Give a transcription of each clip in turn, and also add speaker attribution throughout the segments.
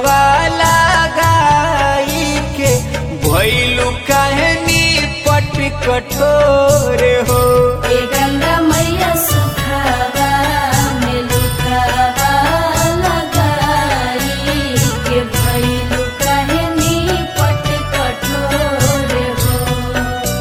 Speaker 1: हवा लगाई के भैलू कहनी पट कठोर हो
Speaker 2: ए गंगा मैया सुखावा में लुकावा लगाई के भइलु कहनी पट कठोर हो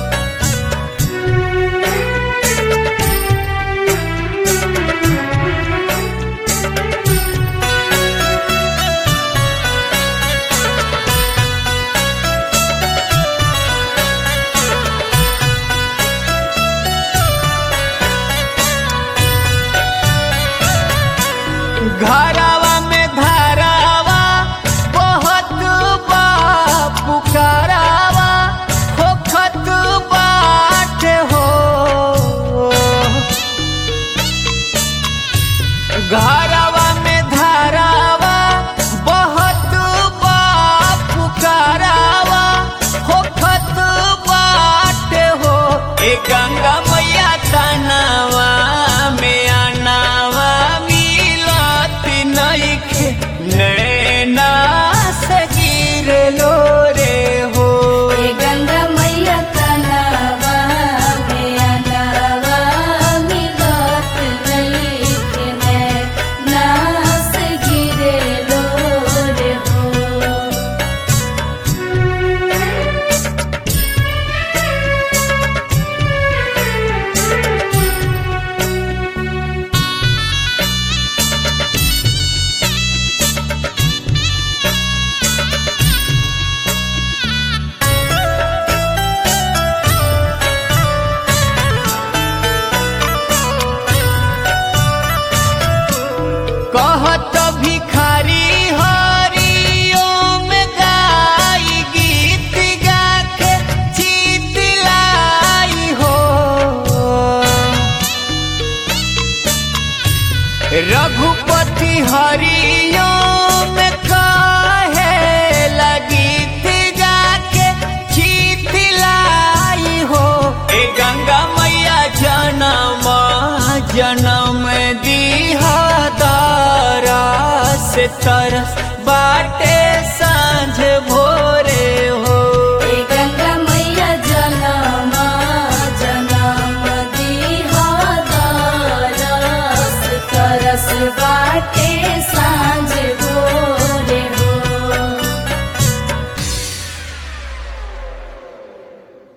Speaker 1: घरावा में धारावा बहुत बा पुकारावा होखत बाट हो घरावा में धारावा बहुत बा पुकारावा होखत बाट हो ए गंगा मैया तनावा में आनावा मिलत नइखे नैना से गिरलो रे हो
Speaker 2: ए गंगा मैया तनावा में अनावा मिलत नइखे नास गिरे लोर हो
Speaker 1: कहत भिखारी हरिओम गाई गीत गाके चितलाई हो रघुपति हरिओम कहे लगीत गाके चितलाई हो ए गंगा मैया जनम जनम दीहा दारा से तरस बाटे सांझ भो